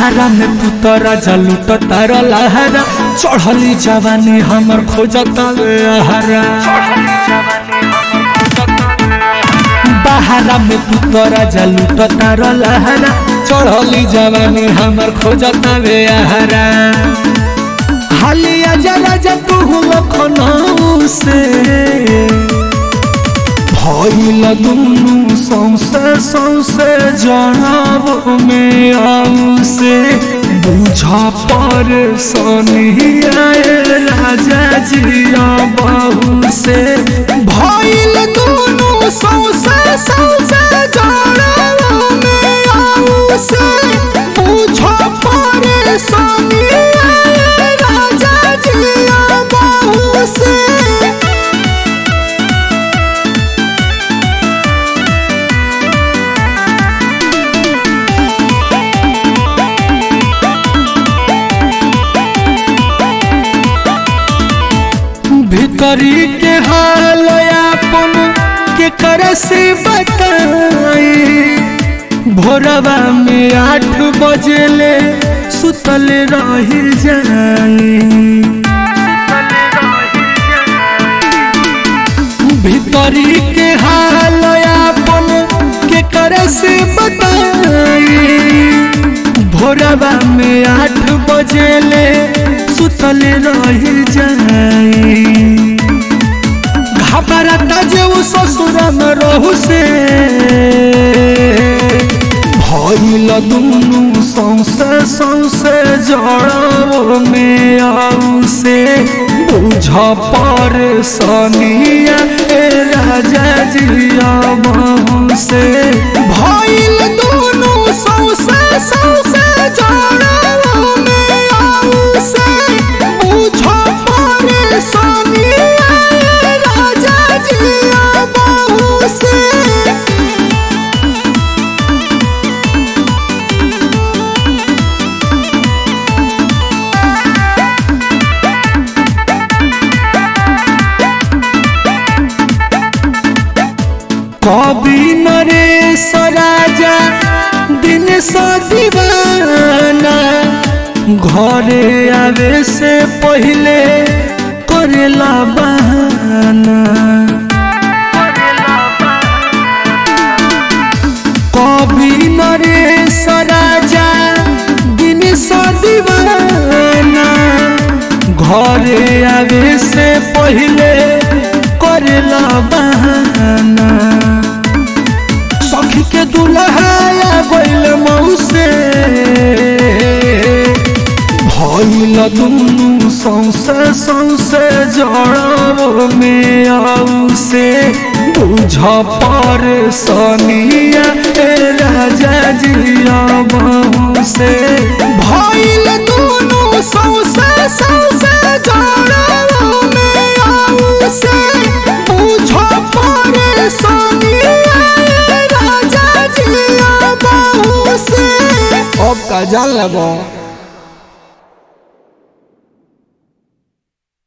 बहारा में पुतरा जलूट तार लहरा चढ़ली जवानी हमर खोजता हरा बहारा में पुतरा जलूट तार लहरा चढ़ली जवानी हमर खोजता हरा हालिया जरा जतु लखनऊ से भइल दुनु सौसे सौसे जनाब में आऊ से बुझा पर सोनिया राजा जिया बहू से भइल दुनु सौसे सौसे जनाब में आऊ से बुझा पर सोनिया राजा जिया बहू से भीतरी के हाल अपन के कर से बताई भोरवा में आठ बजे ले सुतल रही जाई भीतरी के हाल अपन के कर से बताई भोरवा में आठ बजे ले सुतल रही जाई घबराता जे उ ससुर में रहू से भइल दुनु सौसे सौसे जड़ो में आऊ से बुझ पर सनिया ए राजा जिया बहू से भइल दुनु सौसे सौसे जड़ो में आऊ से बुझ पर सनिया ए राजा जिया बहू से कवि नरेश राजा दिन सा दीवाना घरे आवे से पहले करेला बहाना कवि नरेश राजा दिन सा दीवाना घरे आवे से पहले करेला बहाना सखी के दुल्हाया गइल मौसे भइल दुनु सौसे सौसे जड़ो में आऊ से बुझ पर सनिया ए राजा जिया बहू से भइल दुनु सौसे सौसे जड़ो में आऊ से बुझ पर सनिया ए राजा जिया बहू से अब का जान लेबो